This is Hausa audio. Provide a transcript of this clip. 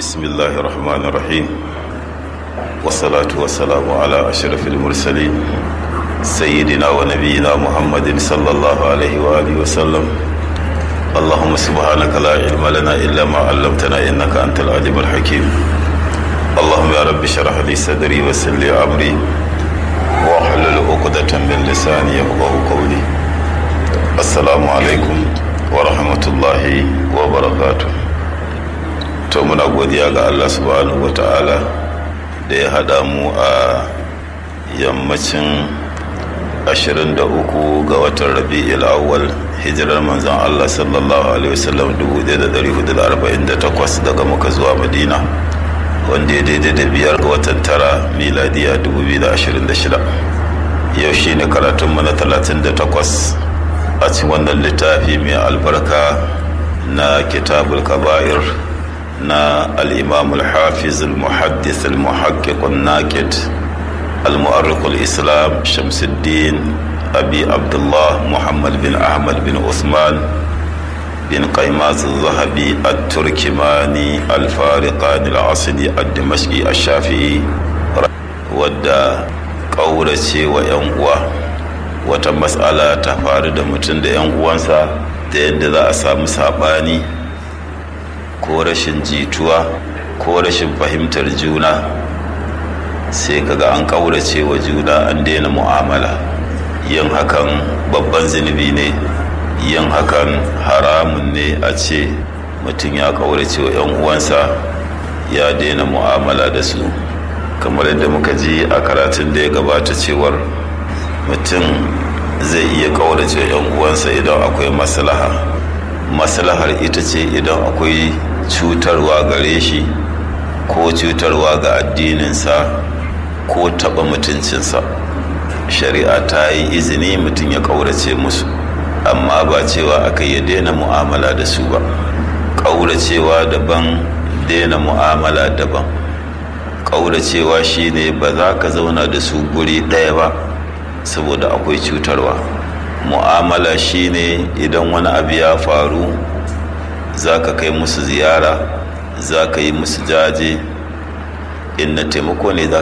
بسم الله الرحمن الرحيم والصلاة والسلام على أشرف المرسلين سيدنا ونبينا محمد صلى الله عليه وآله وسلم اللهم سبحانك لا علم لنا إلا ما علمتنا إنك أنت العليم الحكيم اللهم يا رب اشرح لي صدري ويسر لي أمري واحلل عقدة من لساني يفقه قولي السلام عليكم ورحمة الله وبركاته to muna godiya ga Allah subhanahu wata'ala da ya haɗa mu a yammacin 23 ga watan rabi'il awwal hijirar manzon Allah sallallahu alaihi wasallam 1448 daga muka zuwa madina wanda ya daidai da biyar ga watan tara miladiya 2026 yau shi ne karatunmu na 38 a cikin wannan littafi mai albarka na kitabul kaba'ir na al'imam al-hafiz al-muhaddis al-muhakkik al-nakid al-mu'arrik al-islam shamsuddin abi abdullah muhammad bin ahmad bin usman bin qaimaz al-zahabi al-turkimani al-fariqani al-asidi al-dimashqi al-shafi'i wadda ƙaurace wa 'yan uwa wata matsala ta faru da mutum da 'yan uwansa da yadda za a samu saɓani ko rashin jituwa ko rashin fahimtar juna sai kaga an ƙaurace wa juna an daina mu'amala yin hakan babban zunubi ne yin hakan haramun ne a ce mutum ya ƙaurace wa 'yan uwansa ya daina mu'amala da su kamar yadda muka ji a karatun da ya gabata cewar mutum zai iya ƙaurace wa 'yan uwansa idan akwai maslaha maslahar ita ce idan akwai cutarwa gare shi ko cutarwa ga addininsa ko taɓa mutuncinsa shari'a ta yi izini mutum ya ƙaurace musu amma ba cewa aka yi daina mu'amala da su ba ƙauracewa daban daina mu'amala daban ƙauracewa shine ba za ka zauna da su guri ɗaya ba saboda akwai cutarwa mu'amala shine idan wani abu ya faru za ka kai musu ziyara za ka yi musu jaje in na taimako ne za